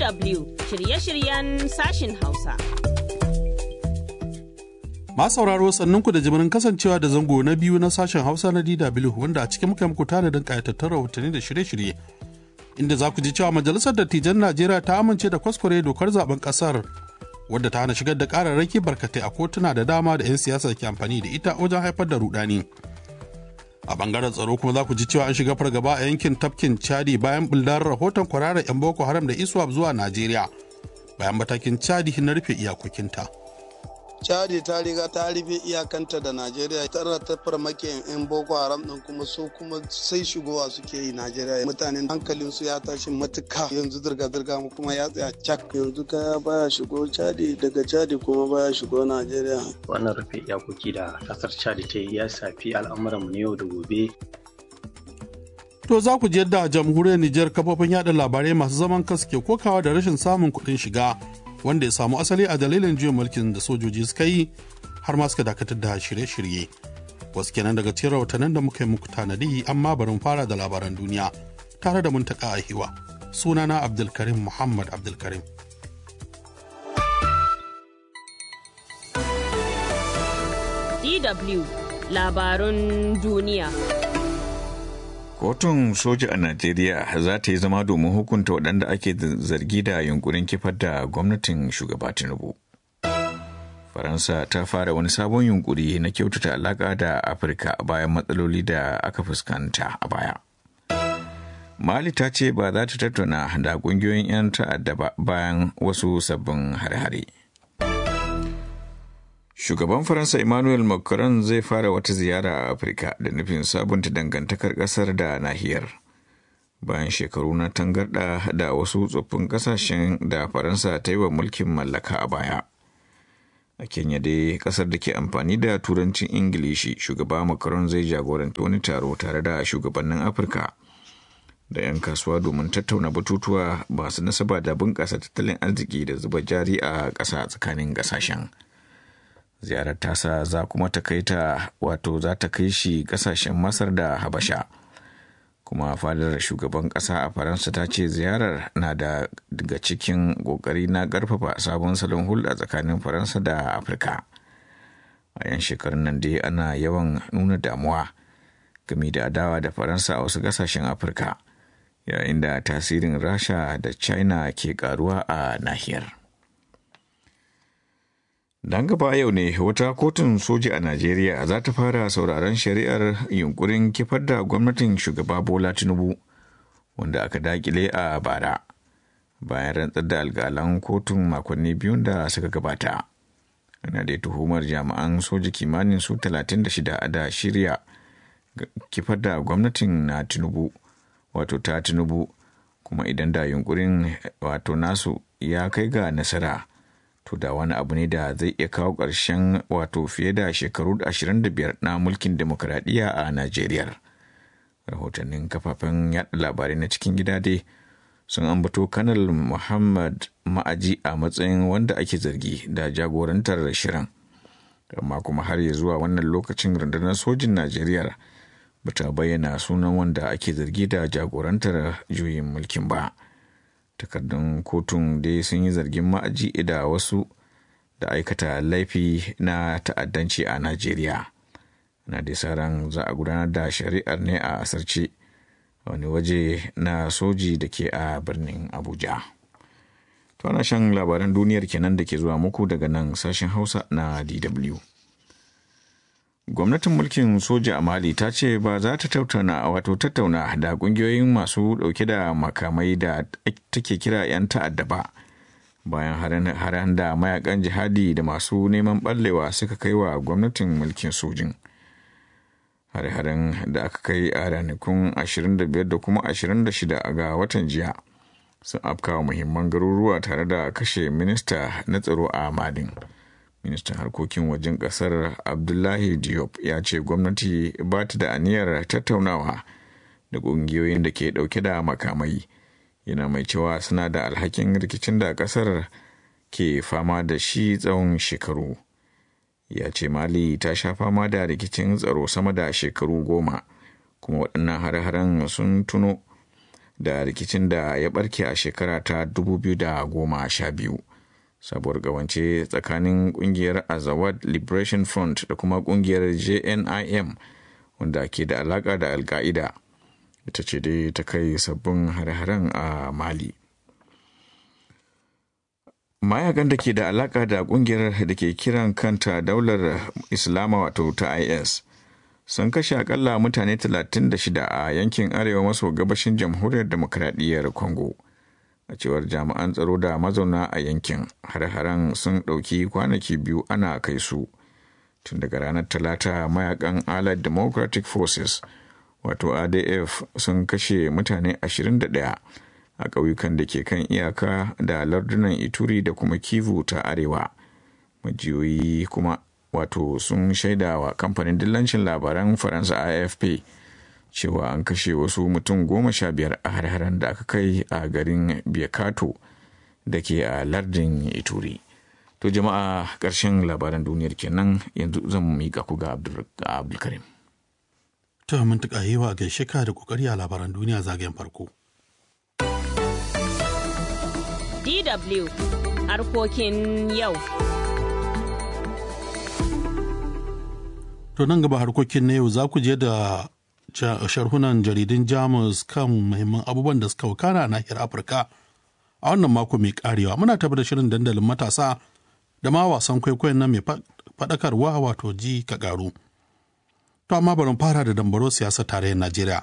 DW shirye-shiryen sashin Hausa. Masu sauraro sannunku da jimirin kasancewa da zango na biyu na sashen Hausa na DW wanda a cikin muka muku tanadin kayatattun rahotanni da shirye-shirye. Inda za ku ji cewa Majalisar Dattijan Najeriya ta amince da kwaskware dokar zaben kasar wadda ta hana shigar da kararraki barkatai a kotuna da dama da 'yan siyasa ke amfani da ita wajen haifar da rudani. A bangaren tsaro kuma za ku ji cewa an shiga fargaba a yankin tafkin Chadi bayan bullar rahoton kwararar 'yan Boko Haram da ISWAP zuwa Najeriya bayan matakin Chadi na rufe iyakokinta. chadi ta riga ta rufe iyakanta da najeriya tara ta farmake yan boko haram din kuma su kuma sai shigowa suke yi najeriya mutanen hankalin su ya tashi matuka yanzu zirga-zirga kuma ya tsaya cak yanzu kaya baya shigo chadi daga chadi kuma baya shigo najeriya wannan rufe iyakoki da kasar chadi ta yi ya shafi al'amuranmu na yau da gobe To za ku ji yadda a jamhuriyar Nijar kafofin yada labarai masu zaman kansu ke kokawa da rashin samun kuɗin shiga wanda ya samu asali a dalilin juyin mulkin da sojoji suka yi har ma suka dakatar da shirye-shirye. Wasu kenan daga cikin rahotannin da muka yi muku tanadi amma bari mu fara da labaran duniya tare da muntaka a hiwa. Sunana Abdulkarim Muhammad Abdulkarim. DW labarun duniya. Kotun soja a Najeriya za ta yi zama domin hukunta waɗanda ake zargi da yunkurin kifar da gwamnatin shugaba Tinubu. Faransa ta fara wani sabon yunkuri na kyautata alaƙa da Afirka bayan matsaloli da aka fuskanta a baya. Mali ta ce ba za ta tattauna da ƙungiyoyin 'yan ta'adda ba bayan wasu sabbin hare-hare. Shugaban Faransa Emmanuel Macron zai fara wata ziyara a Afirka da nufin sabunta dangantakar ƙasar da nahiyar. Bayan shekaru na tangarɗa da wasu tsoffin ƙasashen da Faransa ta yi wa mulkin mallaka a baya. A Kenya dai ƙasar da ke amfani da turancin Ingilishi, shugaba Macron zai jagoranta wani taro tare da shugabannin Afirka da 'yan kasuwa domin tattauna batutuwa masu nasaba da bunƙasa tattalin arziki da zuba jari a ƙasa tsakanin ƙasashen. ziyarar tasa za kuma ta kai ta wato za ta kai shi kasashen masar da habasha kuma fadar shugaban kasa a faransa ta ce ziyarar na da daga cikin kokari na karfafa sabon salon hulɗa tsakanin faransa da afirka a yan shekarun nan dai ana yawan nuna damuwa game da adawa da faransa a wasu kasashen afirka yayin da tasirin rasha da china ke karuwa a nahiyar Dan gaba yau ne wata kotun soja a Najeriya za ta fara sauraron shari'ar yunkurin kifar da gwamnatin shugaba Bola Tinubu wanda aka dakile a bara bayan rantsar da alkalan kotun makonni biyun da suka gabata. Ana da tuhumar jami'an soja kimanin su 36 da shirya kifar da gwamnatin na Tinubu wato ta Tinubu kuma idan da yunkurin wato nasu ya kai ga nasara. to da wani abu ne da zai iya kawo ƙarshen wato fiye da shekaru 25 na mulkin demokuraɗiyya a Najeriya. Rahotannin kafafen yaɗa labarai na cikin gida dai sun ambato kanal Muhammad Ma'aji a matsayin wanda ake zargi da jagorantar shirin. Amma kuma har ya zuwa wannan lokacin rundunar sojin Najeriya ba ta bayyana sunan wanda ake zargi da jagorantar juyin mulkin ba. takardun kotun dai sun yi zargin ma'aji da wasu da aikata laifi na ta'addanci a najeriya na da ran za a gudanar da shari'ar ne a asarce wani waje na soji da ke a birnin abuja to ana shan labaran duniyar kenan da ke zuwa muku daga nan sashen hausa na dw gwamnatin mulkin soja a mali ta ce ba za ta tattauna wato tattauna da kungiyoyin masu dauke da makamai da take kira 'yan ta'adda ba bayan haren da mayakan jihadi da masu neman ballewa suka kai wa gwamnatin mulkin sojin hare-haren da aka kai a ranakun 25 da kuma 26 ga watan jiya sun afkawa muhimman garuruwa tare da kashe minista na tsaro a madin ministan harkokin wajen kasar abdullahi diop ya ce gwamnati ba ta da aniyar tattaunawa da ƙungiyoyin da ke ɗauke da makamai yana mai cewa suna da alhakin rikicin da kasar ke fama da shi tsawon shekaru ya ce mali ta sha fama da rikicin tsaro sama da shekaru goma kuma waɗannan hare-haren sun tuno da rikicin da ya barke a shekara ta 2012 sabuwar gawance tsakanin kungiyar azawad liberation front da kuma kungiyar jnim wanda ke da alaka da alka'ida ita ce dai ta kai sabbin hare-haren a mali mayakan da ke da alaka da kungiyar da ke kiran kanta daular islama wato ta is sun kashe akalla mutane 36 a yankin arewa maso gabashin jamhuriyar demokradiyyar congo a cewar jami'an tsaro da mazauna a yankin har-haren sun ɗauki kwanaki biyu ana kai su tun daga ranar talata mayakan allied democratic forces wato adf sun kashe mutane 21 a ƙauyukan da ke kan iyaka da lardunan ituri da kuma kivu ta arewa majiyoyi kuma wato sun shaida wa kamfanin dillancin labaran faransa afp cewa an kashe wasu mutum goma sha biyar a har da aka kai a garin biakato da ke a lardin ituri to jama'a ƙarshen labaran duniyar kenan yanzu zan miƙa ku ga abdulkarim to mun tuka yi wa gaishe ka da kokari a labaran duniya zagayen farko DW harkokin yau. To nan gaba harkokin na yau za ku je da sharhunan jaridun Jamus kan muhimman abubuwan da suka wakana a nahiyar Afirka a wannan mako mai karewa. Muna tafi da shirin dandalin matasa da ma wasan kwaikwayon nan mai faɗakarwa wato ji ka ƙaru. To amma bari fara da dambaro siyasar tarayyar Najeriya.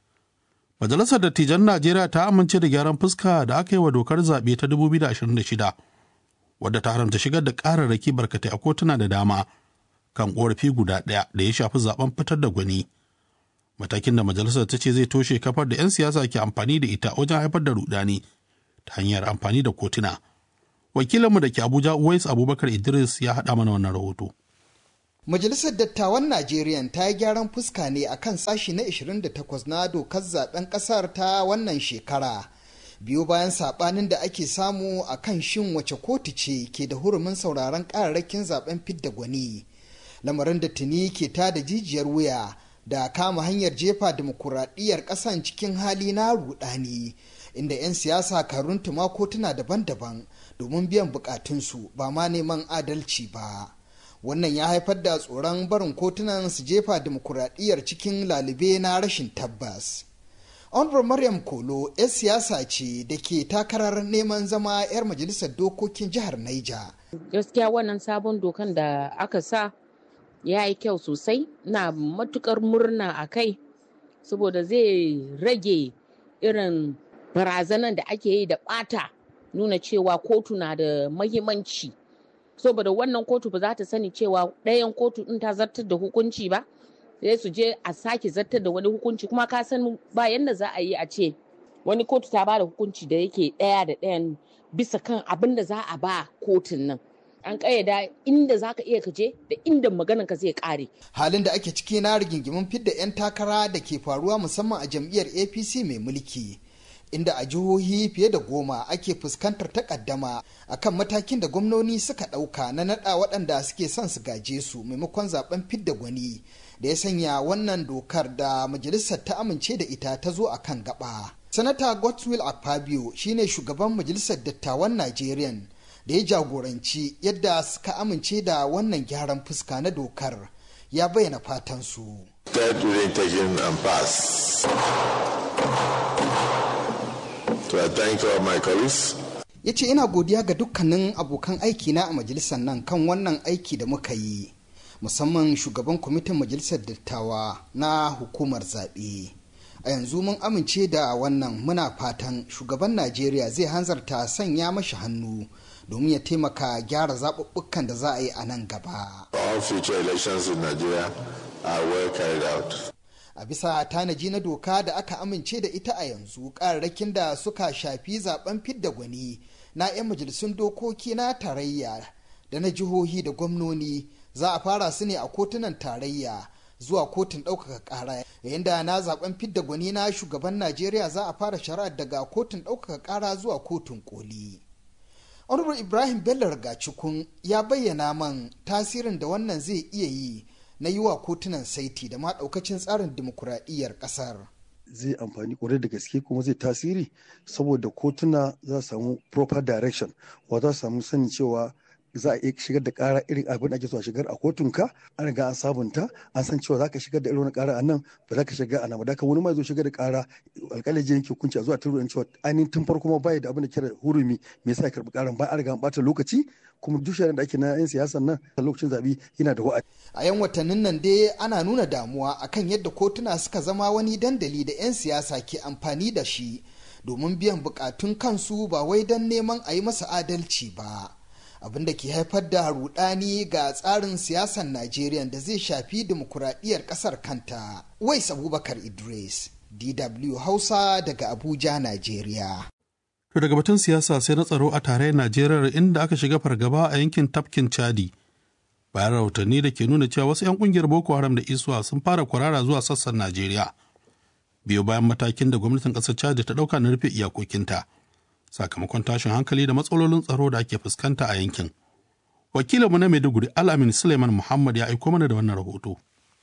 Majalisar Dattijan Najeriya ta amince da gyaran fuska da aka yi wa dokar zaɓe ta 2026 wadda ta haramta shigar da ƙararraki barkatai a kotuna da dama kan ƙorafi guda ɗaya da ya shafi zaben fitar da gwani. Matakin da majalisar ta ce zai toshe kafar da 'yan siyasa ke amfani da ita wajen haifar da rudani ta hanyar amfani da kotuna. Wakilinmu da ke Abuja Uwais Abubakar Idris ya haɗa mana wannan rahoto. Majalisar Dattawan Najeriya ta yi gyaran fuska ne a kan sashi na 28 na dokar zaben kasar ta wannan shekara. Biyu bayan sabanin da ake samu a kan shin wace kotu ce ke da hurumin sauraron kararrakin zaben fidda gwani. Lamarin da tuni ke ta da jijiyar wuya da kama hanyar jefa dimokuraɗiyyar ƙasan cikin hali na rudani. Inda 'yan siyasa kan runtuma kotuna daban-daban domin biyan bukatunsu ba ma neman adalci ba. wannan ya haifar da tsoron barin kotunan su jefa dimokuraɗiyyar cikin lalube na rashin tabbas honorable maryam kolo 'yar siyasa ce da ke takarar neman zama 'yar majalisar dokokin jihar naija gaskiya wannan sabon dokan da aka sa ya yi kyau sosai na matukar murna a kai saboda zai rage irin barazanan da ake yi da bata nuna cewa kotu na da mahimmanci saboda wannan kotu ba za ta sani cewa ɗayan kotu ɗin ta zartar da hukunci ba sai su je a sake zartar da wani hukunci kuma ka san ba yanda za a yi a ce wani kotu ta ba da hukunci da yake ɗaya da ɗayan bisa kan abin da za a ba kotun nan an ƙayyada inda za ka iya kaje da inda maganan ka zai ƙare. halin da ake ciki na rigingimin fidda 'yan takara da ke faruwa musamman a jam'iyyar apc mai mulki inda a jihohi fiye da goma ake fuskantar takaddama akan matakin da gwamnoni suka ɗauka na naɗa waɗanda suke son su gaje su maimakon zaben fidda gwani da ya sanya wannan dokar da majalisar ta amince da ita ta zo a kan gaba. sanata godswill akpabio shine shugaban majalisar dattawan najeriya da ya jagoranci yadda suka amince da wannan gyaran fuska na dokar ya bayyana fatan su. ya ce ina godiya ga dukkanin abokan aiki na a majalisar nan kan wannan aiki da muka yi musamman shugaban kwamitin majalisar dattawa na hukumar zaɓe a yanzu mun amince da wannan muna fatan shugaban najeriya zai hanzarta sanya mashi hannu domin ya taimaka gyara zaɓuɓɓukan da za a yi a nan gaba. All future elections in Nigeria are well carried out. a bisa tanaji na doka da aka amince da ita a yanzu kararrakin da suka shafi zaben fidda gwani na 'yan majalisun dokoki na tarayya da na jihohi da gwamnoni za a fara su ne a kotunan tarayya zuwa kotun ɗaukaka ƙara yayin da na zaben fidda gwani na shugaban najeriya za a fara shari'ar daga kotun ɗaukaka ƙara zuwa kotun koli honorable ibrahim bello rigacikun ya bayyana man tasirin da wannan zai iya yi na yi wa kotunan saiti da ma daukacin tsarin dimokuraɗiyyar ƙasar. zai amfani kwarai da gaske kuma zai tasiri saboda kotuna za su samu proper direction wa za su samu sani cewa za a iya shigar da kara irin abin da ake so a shigar a kotunka an riga an sabunta an san cewa za ka shigar da irin wani kara a nan ba za ka shigar a nan ba da wani ma zo shigar da kara alƙalin jin yanke hukunci a zuwa turu cewa ainihin tun farko ma bai da abin da kira hurumi me yasa ya karɓi karan ba an riga an ɓata lokaci kuma duk shirin da ake na yan siyasan nan a lokacin zaɓe yana da wa'adi. a yan watannin nan dai ana nuna damuwa akan yadda kotuna suka zama wani dandali da 'yan siyasa ke amfani da shi domin biyan bukatun kansu ba wai don neman a yi masa adalci ba. abin da ke haifar da rudani ga tsarin siyasar Najeriya da zai shafi dimokuraɗiyyar ƙasar kanta. Wais Abubakar Idris, DW Hausa daga Abuja, Najeriya. To daga batun siyasa sai na tsaro a tarayyar Najeriya inda aka shiga fargaba a yankin tafkin Chadi. Bayan rahotanni da ke nuna cewa wasu 'yan kungiyar Boko Haram da Isuwa sun fara kwarara zuwa sassan Najeriya. Biyo bayan matakin da gwamnatin ƙasar Chadi ta ɗauka na rufe iyakokinta. sakamakon tashin hankali da matsalolin tsaro da ake fuskanta a yankin. Wakilinmu na Maiduguri Al'amin Suleiman Muhammad ya aiko mana da wannan rahoto.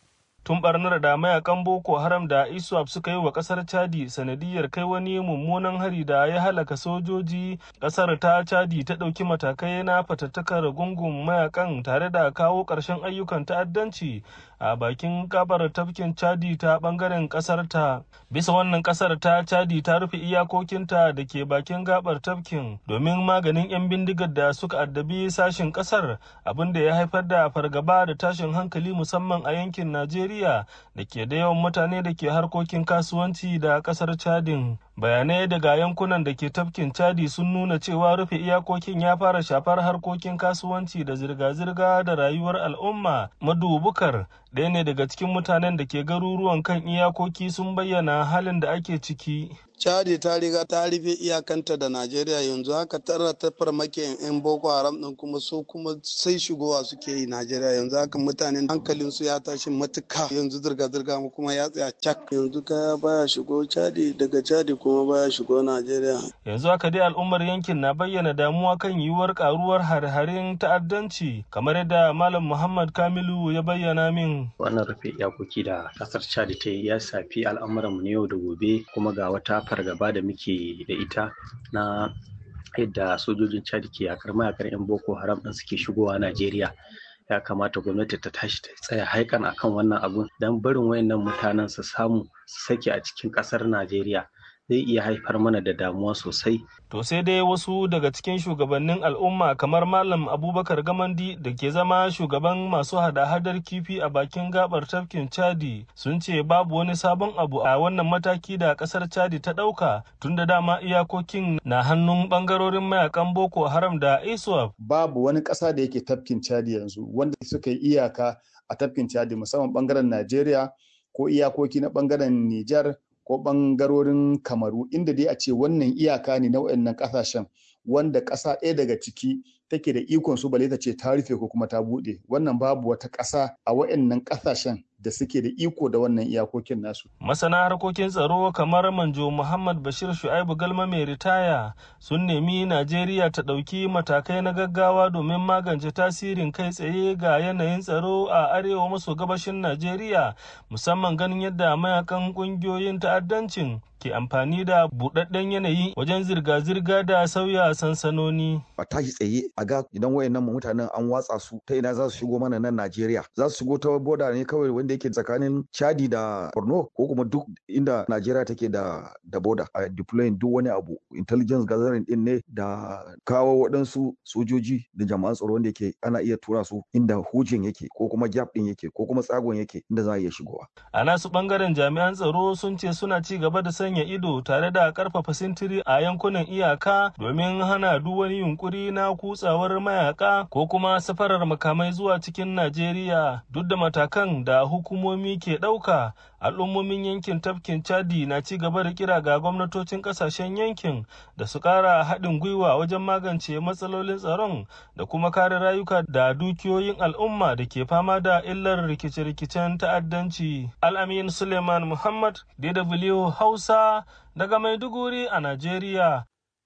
Tun barnar da mayakan Boko Haram da ISWAP suka yi wa kasar Chadi sanadiyar kai wani mummunan hari da ya halaka sojoji, kasar ta Chadi ta ɗauki matakai na fatattakar gungun mayakan tare da kawo ƙarshen ayyukan ta'addanci a bakin kabar tafkin Chadi ta bangaren kasar ta. Bisa wannan kasar ta Chadi ta rufe iyakokinta da ke bakin gabar tafkin domin maganin 'yan bindigar da suka addabi sashin kasar abin da ya haifar da fargaba da tashin hankali musamman a yankin Najeriya da ke da yawan mutane da ke harkokin kasuwanci da kasar Chadin. bayanai daga yankunan da ke tafkin chadi sun nuna cewa rufe iyakokin ya fara shafar harkokin kasuwanci da zirga-zirga da rayuwar al'umma madubukar ɗaya ne daga cikin mutanen da ke garuruwan kan iyakoki sun bayyana halin da ake ciki Chadi ta riga ta rufe iyakanta da Najeriya yanzu haka tara ta farmakin 'yan Boko Haram din kuma su kuma sai shigowa suke yi Najeriya yanzu haka mutanen hankalin su ya tashi matuka yanzu zirga-zirga kuma ya tsaya cak yanzu kaya baya shigo Chadi daga Chadi kuma baya shigo Najeriya. Yanzu haka dai al'ummar yankin na bayyana damuwa kan yiwuwar karuwar hare-haren ta'addanci kamar yadda Malam Muhammad Kamilu ya bayyana min. Wannan rufe iyakoki da kasar Chadi ta yi ya shafi al'amuranmu na yau da gobe kuma ga wata fargaba da muke da ita na yadda sojojin chad ke yakar mayakar 'yan boko haram ɗin suke shigowa najeriya ya kamata gwamnati ta tashi ta tsaya haikan akan wannan abun don barin wayannan mutanen su samu su sake a cikin ƙasar najeriya zai iya haifar mana da damuwa sosai. To sai dai wasu daga cikin shugabannin al'umma kamar Malam Abubakar Gamandi da ke zama shugaban masu hada-hadar kifi a bakin gabar tafkin Chadi sun ce babu wani sabon abu a wannan mataki da kasar Chadi ta ɗauka tun da dama iyakokin na hannun bangarorin mayakan Boko Haram da ISWAP. Babu wani ƙasa da yake tafkin Chadi yanzu wanda suka yi iyaka a tafkin Chadi musamman bangaren Najeriya ko iyakoki na bangaren Nijar ko ɓangarorin kamaru inda dai a ce wannan iyaka ne na waɗannan ƙasashen wanda ƙasa ɗaya daga ciki take da ikon su bale ta ce ta rufe ko kuma ta buɗe wannan babu wata ƙasa a waɗannan ƙasashen da suke da iko da wannan iyakokin nasu. Masana harkokin tsaro kamar Manjo Muhammad Bashir Shu'aibu Galma mai ritaya sun nemi Najeriya ta ɗauki matakai na gaggawa domin magance tasirin kai tsaye ga yanayin tsaro a arewa maso gabashin Najeriya musamman ganin yadda mayakan ƙungiyoyin ta'addancin ke amfani da buɗaɗɗen yanayi wajen zirga-zirga da sauya sansanoni. A tashi tsaye a ga idan wayannan mutanen an watsa su ta ina za su shigo mana nan Najeriya. Za su shigo ta boda ne kawai wanda yake tsakanin Chadi da Borno ko kuma duk inda Najeriya take da da boda a deploying duk wani abu intelligence gathering din ne da kawo waɗansu sojoji da jama'an tsaro wanda yake ana iya tura su inda hujin yake ko kuma gap din yake ko kuma tsagon yake inda za a iya shigowa. A nasu bangaren jami'an tsaro sun ce suna ci gaba da sanya ido tare da karfafa sintiri a yankunan iyaka domin hana duk wani yunkuri na kutsawar mayaka ko kuma safarar makamai zuwa cikin Najeriya duk da matakan da hukumomi ke ɗauka al'ummomin yankin tafkin Chadi na ci gaba da kira ga gwamnatocin ƙasashen yankin da su ƙara haɗin gwiwa wajen magance matsalolin tsaron da kuma kare rayuka da dukiyoyin al'umma da ke fama da illar rikice-rikicen ta'addanci. Al'amin Suleiman Muhammad, DW Hausa, daga Maiduguri a Najeriya.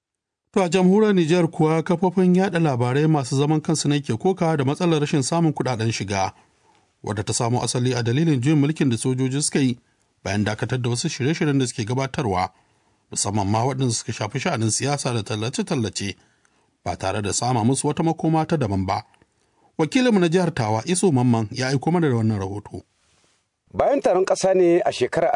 To a jamhuriyar Nijar kuwa kafofin yada labarai masu zaman kansu ne ke koka da matsalar rashin samun kudaden shiga, wadda ta samo asali a dalilin juyin mulkin da sojoji suka yi bayan dakatar da wasu shirye-shiryen da suke gabatarwa musamman ma waɗanda suka shafi sha'anin siyasa da tallace-tallace ba tare da sama musu wata makoma ta daban ba. Wakilinmu na jihar Tawa Iso Mamman ya aiko mana da wannan rahoto. Bayan taron ƙasa ne a shekarar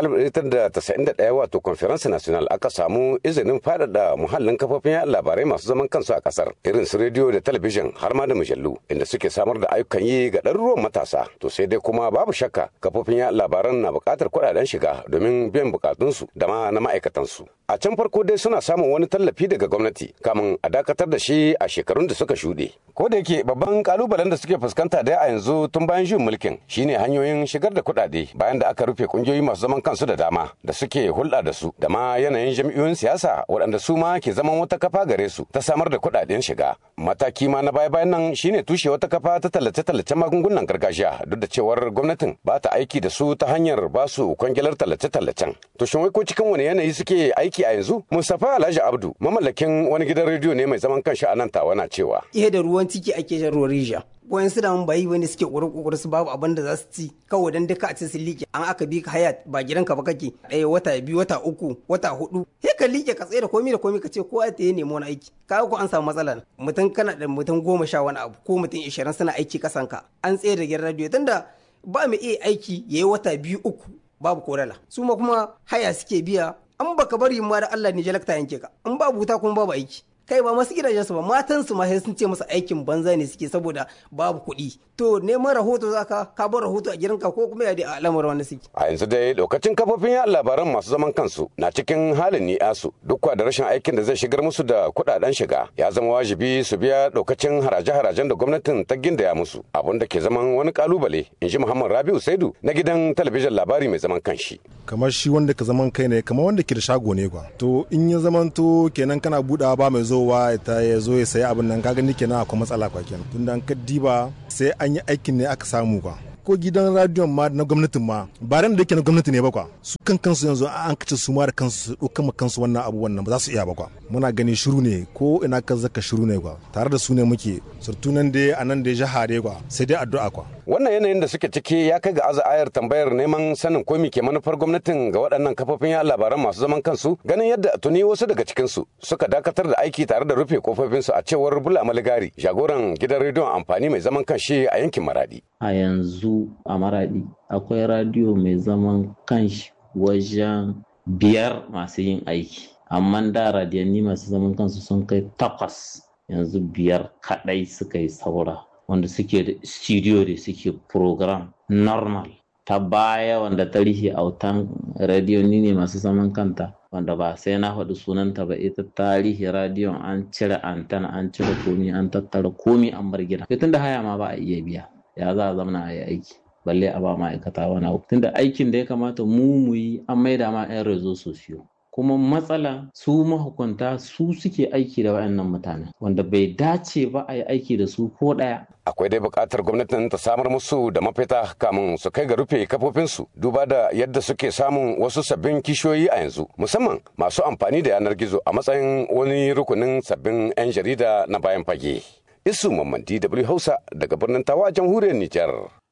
1991 wato Conference National aka samu izinin faɗaɗa muhallin kafofin yaɗa labarai masu zaman kansu a ƙasar irin su rediyo da talabijin har ma da mujallu inda suke samar da ayyukan yi ga ɗaruruwan matasa. To sai dai kuma babu shakka kafofin yaɗa labaran na buƙatar kuɗaɗen shiga domin biyan buƙatunsu da ma na ma'aikatansu. A can farko dai suna samun wani tallafi daga gwamnati kamun a dakatar da shi a shekarun da suka shuɗe. Ko da yake babban kalubalen da suke fuskanta dai a yanzu tun bayan juyin mulkin shine hanyoyin shigar da kuɗaɗe bayan da aka rufe kungiyoyi masu zaman kansu da dama da suke hulɗa da su da ma yanayin jam'iyyoyin siyasa waɗanda su ma ke zaman wata kafa gare su ta samar da kuɗaɗen shiga mataki ma na baya bayan nan shine tushe wata kafa ta tallace-tallace magungunan gargajiya duk da cewar gwamnatin ba ta aiki da su ta hanyar ba su kwangilar tallace-tallacen to shin wai ko cikin wani yanayi suke aiki a yanzu Mustapha Alhaji Abdu mamallakin wani gidan rediyo ne mai zaman kanshi a nan tawa na cewa ihe da ruwan ciki ake shan ruwan rija wayan su da mun bayi wani suke ƙuri ƙuri su babu abin da za su ci kawai dan duka a ce su liƙe an aka bi ka haya ba gidanka ba kake ɗaya wata biyu wata uku wata hudu sai ka liƙe ka tsaye da komai da komai ka ce kowa ta yi nemo wani aiki ka ko an samu matsala mutum kana da mutum goma sha wani abu ko mutum ishirin suna aiki kasanka an tsaye da gidan radio tunda ba mu iya aiki ya yi wata biyu uku babu korala su ma kuma haya suke biya an baka bari ma da Allah ne jalakta yanke ka in babu wuta kuma babu aiki kai ba masu gidajensu ba matansu ma sai sun ce masa aikin banza ne suke saboda babu kuɗi to neman rahoto zaka ka bar rahoto a gidanka ko kuma ya da al'amuran wani suke a yanzu dai lokacin kafofin yaɗa labaran masu zaman kansu na cikin halin ni'asu duk da rashin aikin da zai shigar musu da kuɗaɗen shiga ya zama wajibi su biya lokacin haraje-harajen da gwamnatin ta gindaya musu abun da ke zaman wani kalubale in ji muhammad rabiu saidu na gidan talabijin labari mai zaman kanshi kamar shi wanda ka zaman kai ne kamar wanda ke da shago ne kwa to in ya zamanto kenan kana budawa ba mai zowa ta ya zo ya sayi abin nan kaga ni kenan akwai matsala kwa kenan tunda an kaddiba sai an yi aikin ne aka samu kwa ko gidan radiyon ma na gwamnatin ma ba ran da yake na gwamnati ne ba kwa su kan kansu yanzu an kace su ma da kansu su ɗauka ma kansu wannan abu wannan ba za su iya ba kwa muna gani shiru ne ko ina ka zaka shiru ne kwa tare da su ne muke surtu nan dai a nan dai jaha dai kwa sai dai addu'a kwa wannan yanayin da suke ciki ya kai ga aza ayar tambayar neman sanin ko ke manufar gwamnatin ga waɗannan kafofin ya labaran masu zaman kansu ganin yadda tuni wasu daga cikinsu suka dakatar da aiki tare da rufe kofofinsu a cewar bula maligari jagoran gidan rediyon amfani mai zaman kanshi a yankin maradi a yanzu a maradi akwai radiyo mai zaman kanshi wajen biyar masu yin aiki amma da radiyanni masu zaman kansu sun kai takwas yanzu biyar kadai suka yi saura wanda suke da studio da suke program normal ta baya wanda ta rihe autan radiyoni ne masu zaman kanta wanda ba sai na faɗi sunanta ba ita tarihi radiyon an cire antana an cire komi an tattara komi an bar gida tun da haya ma ba a iya biya ya za a zamana a yi aiki balle a ba ma'aikata wani abu tunda aikin da ya kamata mu mu yi an maida ma 'yan rezo sosiyo kuma matsala su mahukunta su suke aiki da wayannan mutanen wanda bai dace ba a yi aiki da su ko ɗaya akwai dai buƙatar gwamnatin ta samar musu da mafita kamun su kai ga rufe kafofinsu duba da yadda suke samun wasu sabbin kishiyoyi a yanzu musamman masu amfani da yanar gizo a matsayin wani rukunin sabbin 'yan jarida na bayan fage isu mamman dw hausa daga birnin tawa jamhuriyar nijar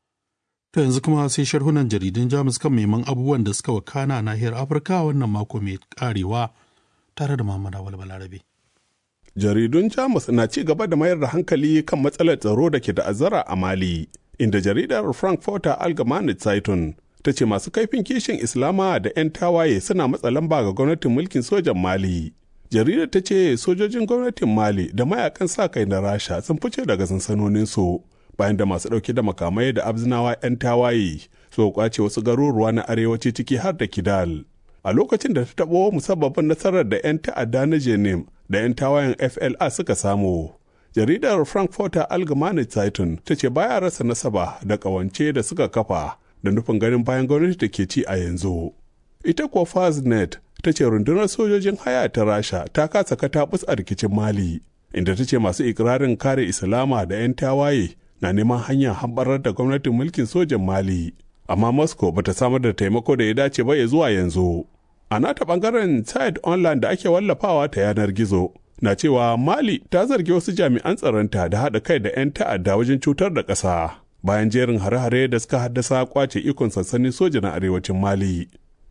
To yanzu kuma sai sharhunan jaridun Jamus kan neman abubuwan da suka wakana a nahiyar Afirka wannan mako mai karewa tare da Muhammad Awal Balarabe. Jaridun Jamus na ci gaba da mayar da hankali kan matsalar tsaro da ke ta'azzara a Mali, inda jaridar Frankfurter Allgemeine Zeitung ta ce masu kaifin kishin Islama da 'yan tawaye suna matsa lamba ga gwamnatin mulkin sojan Mali. Jaridar ta ce sojojin gwamnatin Mali da mayakan sa kai na Rasha sun fice daga sansanoninsu. bayan da masu ɗauke da makamai da abzinawa 'yan tawaye su kwace wasu garuruwa na arewaci ciki har da kidal a lokacin da ta taɓo musabbabin nasarar da 'yan ta'adda na jenim da 'yan tawayen fla suka samu jaridar frankfurter allgemeine zeitung ta ce baya rasa nasaba da ƙawance da suka kafa da nufin ganin bayan gwamnati da ke ci a yanzu ita kuwa faznet ta ce rundunar sojojin haya ta rasha ta kasa katabus a rikicin mali inda ta ce masu ikirarin kare islama da 'yan tawaye na neman hanyar hambarar da gwamnatin mulkin sojan Mali, amma Moscow bata samar da taimako da ya dace ba ya zuwa yanzu. A nata bangaren site online da ake wallafawa ta yanar gizo na cewa Mali ta zargi wasu jami'an tsaronta da haɗa kai da 'yan ta'adda wajen cutar da ƙasa bayan jerin hare-hare da suka haddasa kwace ikon sansanin soja na arewacin Mali.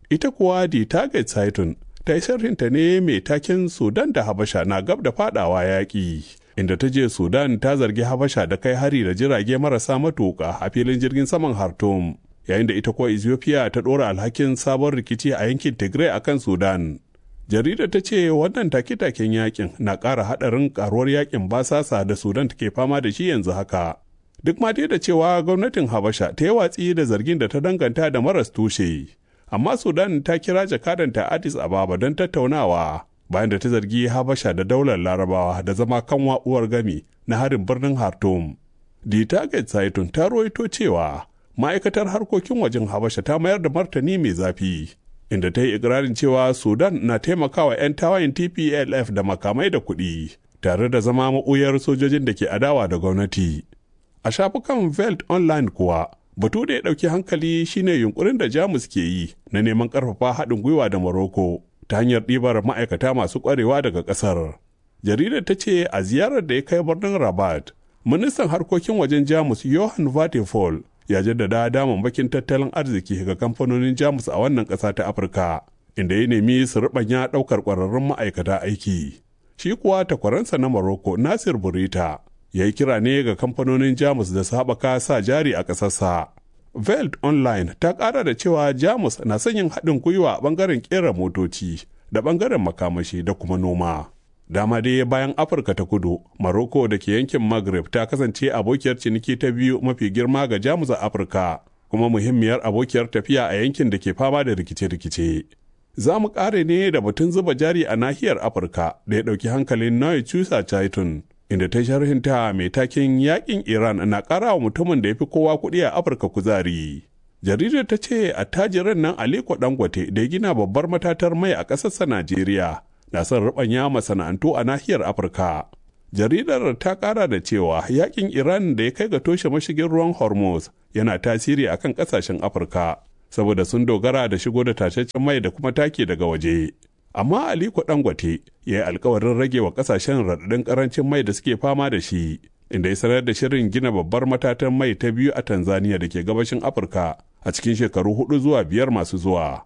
ita kuwa di target Saitun ta yi sharhinta ne mai taken Sudan da Habasha na gab da fadawa yaƙi. Inda ta je Sudan ta zargi Habasha da kai hari da jirage marasa matuƙa a filin jirgin saman Khartoum. Yayin da ita kuwa Ethiopia ta ɗora alhakin sabon rikici a yankin Tigray a kan Sudan. Jaridar ta ce wannan take-taken yakin na ƙara haɗarin ƙaruwar yakin basasa da Sudan take fama da shi yanzu haka. Duk ma dai da cewa gwamnatin Habasha ta yi watsi da zargin da ta danganta da maras tushe. amma sudan ta kira jakadanta addis ababa don tattaunawa bayan da ta zargi habasha da daular larabawa da zama kan uwar gami na harin birnin khartoum the target saitun ta ruwaito cewa ma'aikatar harkokin wajen habasha ta mayar da martani mai zafi inda ta yi ikirarin cewa sudan na taimakawa 'yan tawayin tplf da makamai da kuɗi tare da zama maɓuyar sojojin da ke adawa da gwamnati a shafukan veld online kuwa batu da ya ɗauki hankali shine yunkurin da jamus ke yi na neman ƙarfafa haɗin gwiwa da morocco ta hanyar ɗibar ma'aikata masu ƙwarewa daga ƙasar jaridar ta ce a ziyarar da ya kai birnin rabat ministan harkokin wajen jamus johan vatefall ya jaddada damammakin tattalin arziki ga kamfanonin jamus a wannan ƙasa ta afirka inda ya nemi su ruɓanya ɗaukar ƙwararrun ma'aikata aiki shi kuwa takwaransa na morocco nasir burita ya yi kira ne ga kamfanonin jamus da su haɓaka sa jari a ƙasarsa. Veld Online ta ƙara da cewa jamus na son yin haɗin gwiwa a ɓangaren ƙera motoci da ɓangaren makamashi da kuma noma. Dama dai bayan Afirka ta kudu, Maroko da ke yankin Maghreb ta kasance abokiyar ciniki ta biyu mafi girma ga jamus a Afirka, kuma muhimmiyar abokiyar tafiya a yankin da ke fama da rikice-rikice. Za mu ƙare ne da batun zuba jari a nahiyar Afirka da ya ɗauki hankalin Noy Chusa Chaitun. inda ta sharhinta mai takin yakin Iran na ƙara wa mutumin da ya fi kowa kuɗi a Afirka kuzari. Jaridar ta ce attajiran nan Aliko Dangote da ya gina babbar matatar mai a ƙasarsa Najeriya na son ruɓanya masana'antu a nahiyar Afirka. Jaridar ta ƙara da cewa yakin Iran da ya kai ga toshe mashigin ruwan Hormuz yana tasiri akan ƙasashen Afirka saboda sun dogara da shigo da tashashen mai da kuma take daga waje. amma Aliko Dangote ya yi alkawarin rage wa kasashen raɗaɗin ƙarancin mai da suke fama da shi, inda ya sanar da shirin gina babbar matatan mai ta biyu a Tanzania da ke gabashin Afirka a cikin shekaru hudu zuwa biyar masu zuwa.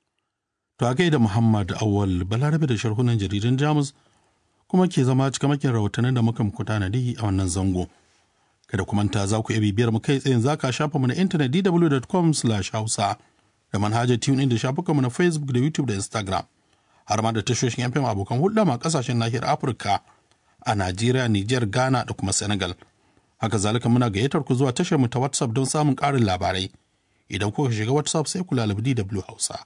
To a gaida Muhammad Awal Balarabe da sharhunan jaridan Jamus kuma ke zama cikamakin rahotannin da muka muku tanadi a wannan zango. Kada ku manta za ku iya bibiyar mu kai tsayin zaka shafa mu na intanet dw.com/hausa da manhajar tune da shafukanmu na Facebook da YouTube da Instagram. har ma da tashoshin FM abokan hulɗa ma kasashen nahiyar Afirka a Najeriya, Nijar, Ghana da kuma Senegal. Haka zalika muna gayyatar ku zuwa tashar mu ta WhatsApp don samun ƙarin labarai. Idan kuka shiga WhatsApp sai ku lalabi DW Hausa.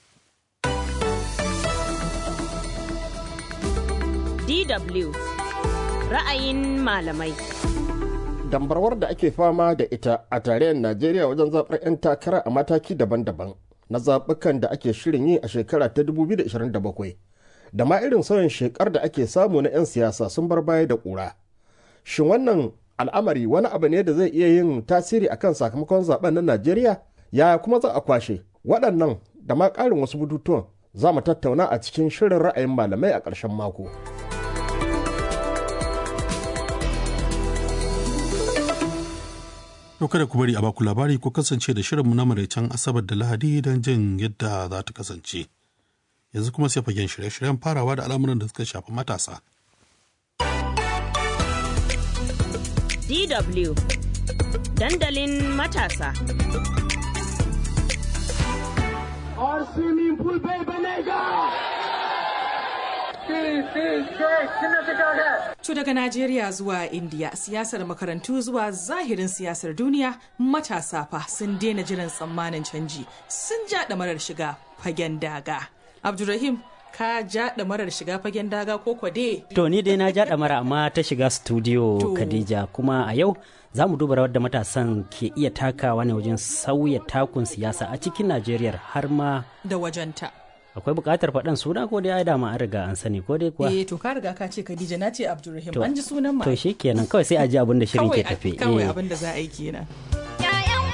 DW ra'ayin malamai. Dambarwar da ake fama da ita a tarayyar Najeriya wajen zaɓar 'yan takara a mataki daban-daban. na zaɓukan da ake shirin yi a shekara ta 2027 da ma irin sauyin shekar da ake samu na 'yan siyasa sun bar baya da ƙura. Shin wannan al'amari wani abu ne da zai iya yin tasiri akan sakamakon zaben na Najeriya? Yaya kuma za a kwashe waɗannan da ma ƙarin wasu bututuwan za mu tattauna a cikin shirin ra'ayin malamai a ƙarshen mako. To kada ku bari a baku labari ko kasance da shirinmu na maraicen Asabar da Lahadi don jin yadda za ta kasance. Yanzu kuma sai fagen shirye-shiryen farawa da al'amuran da suka shafi matasa. DW Dandalin matasa. Our swimming pool bai banega! To daga Najeriya zuwa India, siyasar makarantu zuwa zahirin siyasar duniya, matasa fa sun daina jiran tsammanin canji, sun ja marar shiga fagen daga. Abdulrahim, ka ja marar shiga fagen daga ko kwade? To ni dai na ja mara amma ta shiga studio Khadija kuma a yau za mu duba rawar da matasan ke iya takawa ne wajen sauya takun siyasa a cikin Najeriya har ma da wajenta. akwai buƙatar faɗan suna ko dai ai dama an riga an sani ko dai kuwa eh to ka riga ka ce Khadija na ce Abdulrahim an ji sunan ma to shikenan kawai sai a ji abin da shirin ke tafe kawai abin da za a yi kenan